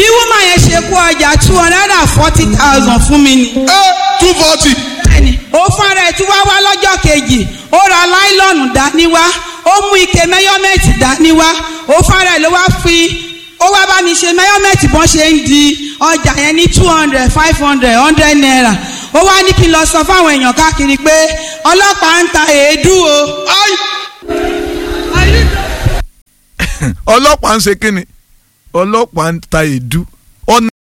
wúmà yẹn ṣe kó ọjà two hundred and forty thousand fún mi ni. ẹ two forty. bẹ́ẹ̀ni ó fúnra ẹ̀ tún wá wá lọ́jọ́ kejì ó ra láìlọ́ọ̀nù dání wá ó mú ike mẹ́yọ́mẹ́tì dání wá ó fúnra ẹ̀ ló wá fi ó wá bá mi ṣe mẹ́yọ́mẹ́tì bọ́n ṣe ń di ọjà yẹn ní two hundred five hundred hundred naira ó wá ní kí n lọ sọ fáwọn èèyàn káàkiri pé ọlọ́pàá ń ta èédú o. Ai! ọlọ́pàá ń ṣe kínni ọlọ́pàá ń ta èédú